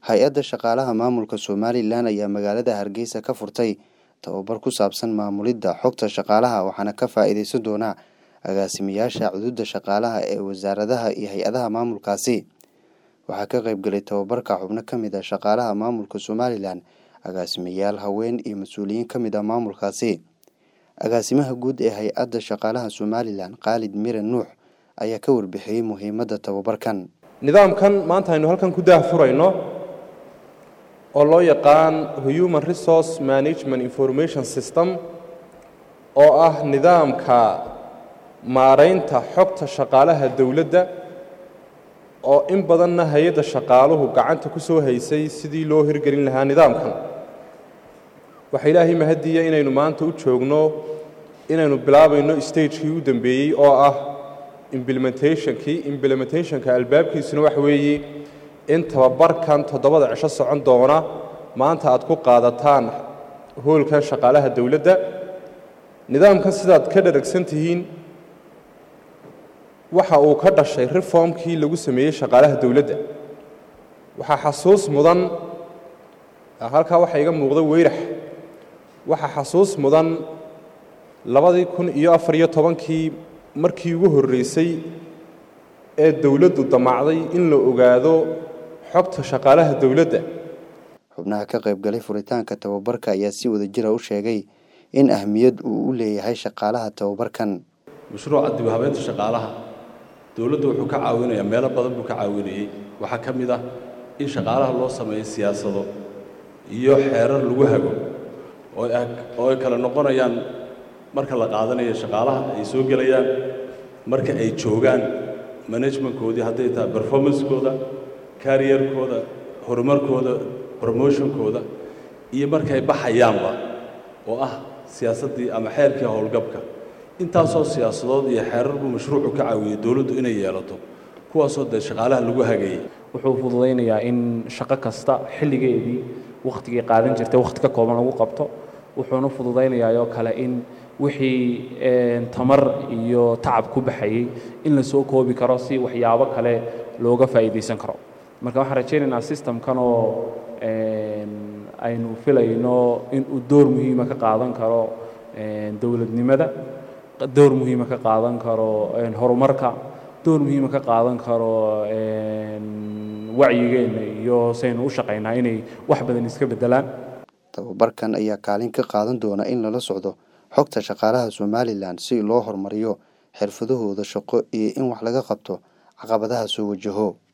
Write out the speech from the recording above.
hay-adda shaqaalaha maamulka somalilan ayaa magaalada hargeysa ka furtay tababar ku saabsan maamulidda xogta shaqaalaha waxaana ka faa-iideysan doona agaasimayaasha cududa shaqaalaha ee wasaaradaha iyo hay-adaha maamulkaasi waxaa ka qeybgalay tababarka xubno ka mid a shaqaalaha maamulka somalilan agaasimayaal haween iyo mas-uuliyiin ka mid ah maamulkaasi agaasimaha guud ee hay-adda shaqaalaha somalilan khaalid mire nuux ayaa ka warbixiyey muhiimadda tababarkan nidaamkan maanta aynu halkan ku daahfurayno oo loo yaqaan human resource management information system oo ah nidaamka maaraynta xogta shaqaalaha dowladda oo in badanna hay-adda shaqaaluhu gacanta ku soo haysay sidii loo hirgelin lahaa nidaamkan waxaa ilaahay mahadiya inaynu maanta u joogno inaynu bilaabayno stagekii u dambeeyey oo ah implementationkii implementationka albaabkiisuna waxa weeye in tababarkan toddobada cisho socon doona maanta aad ku qaadataan hoolka shaqaalaha dowladda nidaamkan sidaad ka dharagsan tihiin waxa uu ka dhashay reformkii lagu sameeyey shaqaalaha dowladda waxaa xasuus mudan halkaa waxaa iga muuqda weyrax waxaa xasuus mudan labadii kun iyo afar iyo tobankii markii ugu horreysay ee dowladdu damacday in la ogaado xogta shaqaalaha dowladda xubnaha ka qaybgalay furitaanka tababarka ayaa si wada jira u sheegay in ahmiyad uu u leeyahay shaqaalaha tababarkan mashruuca dib u habeynta shaqaalaha dowladdu wuxuu ka caawinayaa meelo badan buu ka caawinayey waxaa ka mid ah in shaqaalaha loo sameeyo siyaasado iyo xeerar lagu hago oo ay kale noqonayaan marka la qaadanayo shaqaalaha ay soo gelayaan marka ay joogaan managementkoodii hadday tahay performancekooda kariyerkooda horumarkooda promotionkooda iyo markay baxayaanba oo ah siyaasaddii ama xeerkii howlgabka intaasoo siyaasadood iyo xeerar buu mashruucu ka caawiyey dowladdu inay yeelato kuwaasoo dee shaqaalaha lagu hagayey wuxuu fududaynayaa in shaqo kasta xilligeedii wakhtigay qaadan jirtay wakhti ka kooban lagu qabto wuxuuna fududaynayaa oo kale in wixii tamar iyo tacab ku baxayey in la soo koobi karo si waxyaabo kale looga faa'iidaysan karo marka waxaan rajaynaynaa systemkan oo aynu filayno inuu door muhiima ka qaadan karo dowladnimada door muhiima ka qaadan karo horumarka door muhiima ka qaadan karo wacyigeenna iyo saynu u shaqaynaa inay wax badan iska beddelaan tababarkan ayaa kaalin ka qaadan doona in lala socdo xogta shaqaalaha somalilan si loo horumariyo xirfadahooda shaqo iyo in wax laga qabto caqabadaha soo wajaho